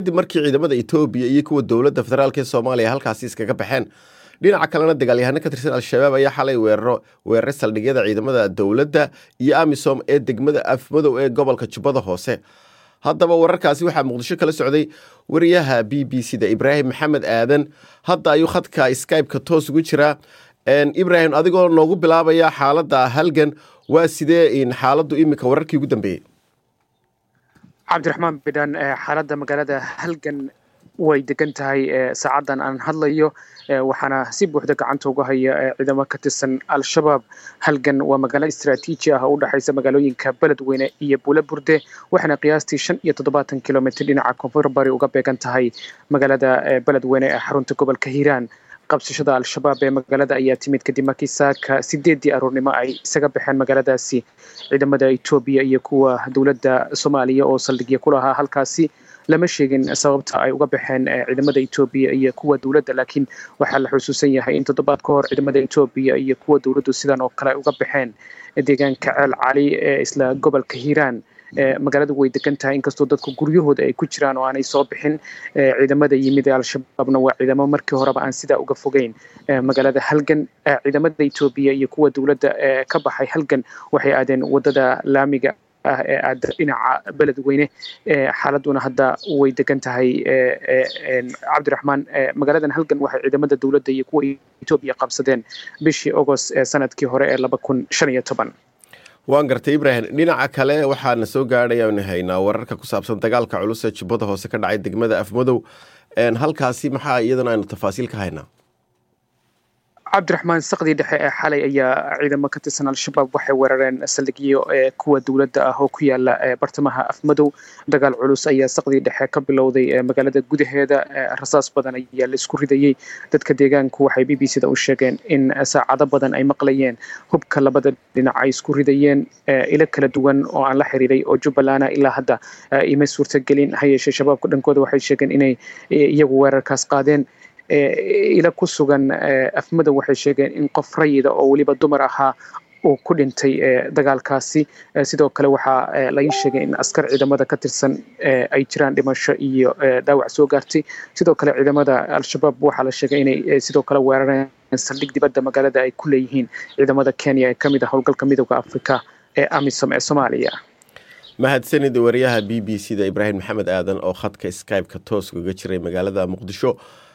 kadib markii ciidamada etoobiya iyo kuwa dowladda federaalk ee soomaaliya halkaasi iskaga baxeen dhinaca kalena dagaalyahano ka tirsan al-shabaab ayaa xalay weeraro weeraray saldhigyada ciidamada dowladda iyo amisom ee degmada afmadow ee gobolka jubbada hoose haddaba wararkaasi waxaa muqdisho kala socday wariyaha b b c da ibraahim maxamed aadan hadda ayuu khadka skybe-ka toos ugu jiraa ibrahim adigoo noogu bilaabaya xaaladda halgan waa sidee xaaladdu iminka wararkii ugu dambeeyey cabdiraxmaan bidhan xaaladda magaalada halgan way degan tahay saacadan aan hadlayo waxaana si buuxda gacanta uga haya ciidamo ka tirsan al-shabaab halgan waa magaalo istraatiiji ah oo u dhexaysa magaalooyinka beledweyne iyo buule burde waxaana qiyaastii shan iyo toddobaatan kilomitr dhinaca koonfur bari uga beegan tahay magaalada beledweyne ee xarunta gobolka hiiraan qabsashada al-shabaab ee magaalada ayaa timid kadib markii saaka sideedii aroornimo ay isaga baxeen magaaladaasi ciidamada etoobiya iyo kuwa dowladda soomaaliya oo saldhigya ku lahaa halkaasi lama sheegin sababta ay uga baxeen ciidamada etoobiya iyo kuwa dowladda laakiin waxaa la xusuusan yahay in toddobaad ka hor ciidamada etoobiya iyo kuwa dowladdu sidan oo kale ay uga baxeen deegaanka ceel cali ee isla gobolka hiiraan magaaladu way degan tahay inkastoo dadku guryahooda ay ku jiraan oo aanay soo bixin ciidamada yimid ee al-shabaabna waa ciidamo markii horeba aan sidaa uga fogeyn magaalada halgan ciidamada etoobiya iyo kuwa dowladda ka baxay halgan waxay aadeen wadada laamiga ah ee aada dhinaca beledweyne xaaladuna hadda way degan tahay cabdiraxmaan magaaladan halgan waxay ciidamada dowladda iyo kuwa etoobiya qabsadeen bishii agost ee sanadkii hore ee laba kun shan iyo toban waan gartay ibrahim dhinaca kale waxaana soo gaadhay aanu haynaa wararka ku saabsan dagaalka culus ee jubbada hoose ka dhacay degmada afmadow halkaasi maxaa iyadana aynu tafaasiil ka haynaa cabdiraxmaan sakdii dhexe ee xalay ayaa ciidamo ka tirsan al-shabaab waxay weerareen saldhigyo kuwa dowladda ah oo ku yaala bartamaha afmadow dagaal culus ayaa sakdii dhexe ka bilowday magaalada gudaheeda rasaas badan ayaa la isku ridayey dadka deegaanku waxay b b c da u sheegeen in saacado badan ay maqlayeen hubka labada dhinac ay isku ridayeen ilo kala duwan oo aan la xiriiray oo jubbalana ilaa hadda ima suurtagelin ha yeeshee shabaabka dhankooda waxay sheegeen inay iyagu weerarkaas qaadeen ila ku sugan afmadow waxay sheegeen in qof rayida oo weliba dumar ahaa uu ku dhintay dagaalkaasi sidoo kale waxaa laga sheegay in askar ciidamada ka tirsan ay jiraan dhimasho iyo dhaawac soo gaartay sidoo kale ciidamada al-shabaab waxaa la sheegay inay sidoo kale weerareen saldhig dibadda magaalada ay ku leeyihiin ciidamada kenya ee kamid ah howlgalka midooda afrika ee amisom ee soomaaliya mahadsanid wariyaha b b c da ibraahim maxamed aadan oo khadka skybe-ka toos uga jiray magaalada muqdisho